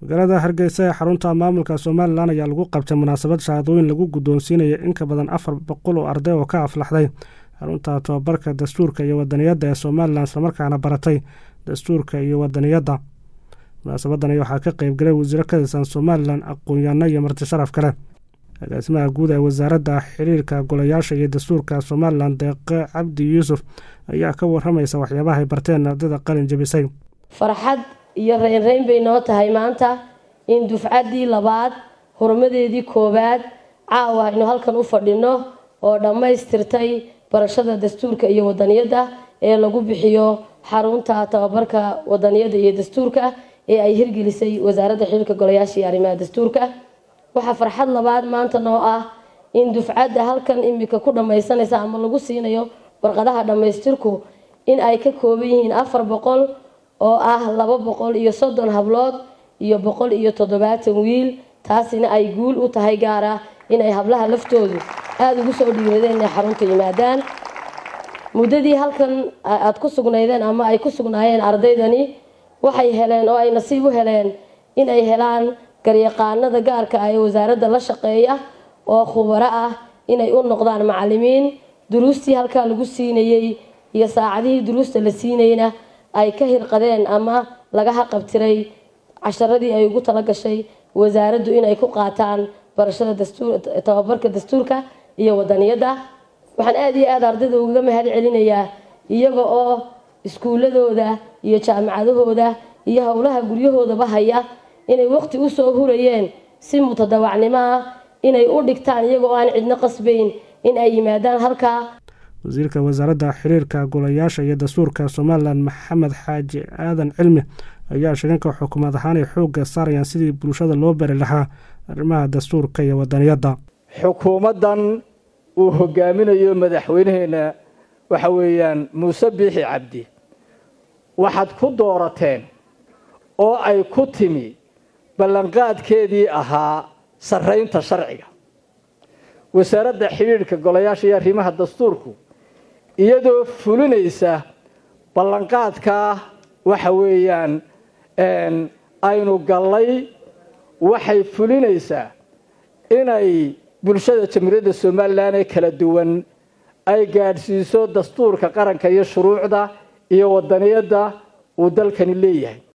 magaalada hargeysa ee xarunta maamulka somalilan ayaa lagu qabtay munaasabad shahaadooyin lagu guddoonsiinaya in ka badan afar boqol oo arday oo ka aflaxday xarunta tobabarka dastuurka iyo wadaniyadda ee somalilan islamarkaana baratay dastuurka iyo wadaniyadda munaasabadani waxaa ka qeybgalay wasiiro ka tirsan somalilan aqoon-yaano iyo marti sharaf kale agaasimaha guud ee wasaaradda xiriirka golayaasha iyo dastuurka somalilan deeqe cabdi yuusuf ayaa ka waramaysa waxyaabaha ay barteen ardayda qalin jebisay farxad iyo reynreyn bay noo tahay maanta in dufcaddii labaad horumadeedii koowaad caawa aynu halkan u fadhino oo dhammaystirtay barashada dastuurka iyo wadaniyadda ee lagu bixiyo xarunta tababarka wadaniyadda iyo dastuurka ee ay hirgelisay wasaaradda xiriirka golayaasha iyo arrimaha dastuurka waxaa farxad labaad maanta noo ah in dufcadda halkan imika ku dhammaysanaysa ama lagu siinayo warqadaha dhammaystirku in ay ka kooban yihiin afar boqol oo ah laba boqol iyo soddon hablood iyo boqol iyo toddobaatan wiil taasina ay guul u tahay gaar ah inay hablaha laftoodu aada ugu soo dhiiradeen inay xarunta yimaadaan muddadii halkan aada ku sugnaydeen ama ay ku sugnaayeen ardaydani waxay heleen oo ay nasiib u heleen in ay helaan garyaqaanada gaarka ah ee wasaaradda la shaqeeya oo khubaro ah inay u noqdaan macalimiin duruustii halkaa lagu siinayey iyo saacadihii duruusta la siinayna ay ka hirqadeen ama laga haqabtiray casharadii ay ugu talagashay wasaaraddu inay ku qaataan barashada tababarka dastuurka iyo wadaniyadda waxaan aada iyo aada ardayda ugaga mahad celinayaa iyaga oo iskuuladooda iyo jaamacadahooda iyo howlaha guryahoodaba haya inay waqti usoo hurayeen si mutadawacnimo ah inay u dhigtaan iyagoo aan cidno qasbayn in ay yimaadaan halkaa wasiirka wasaaradda xiriirka golayaasha iyo dastuurka somalilan maxamed xaaji aadan cilmi ayaa sheeganka xukuumad ahaan ay xoogga saarayaan sidii bulshada loo bari lahaa arrimaha dastuurka iyo wadaniyadda xukuumaddan uu hogaaminayo madaxweynaheena waxa weeyaan muuse biixi cabdi waxaad ku doorateen oo ay ku timi ballanqaadkeedii ahaa sarraynta sharciga wasaaradda xidhiidhka golayaasha iyo arrimaha dastuurku iyadoo fulinaysa ballanqaadkaa waxa weeyaan aynu gallay waxay fulinaysaa inay bulshada jamhuuriyadda somalilan ee kala duwan ay gaadhsiiso dastuurka qaranka iyo shuruucda iyo wadaniyadda uu dalkani leeyahay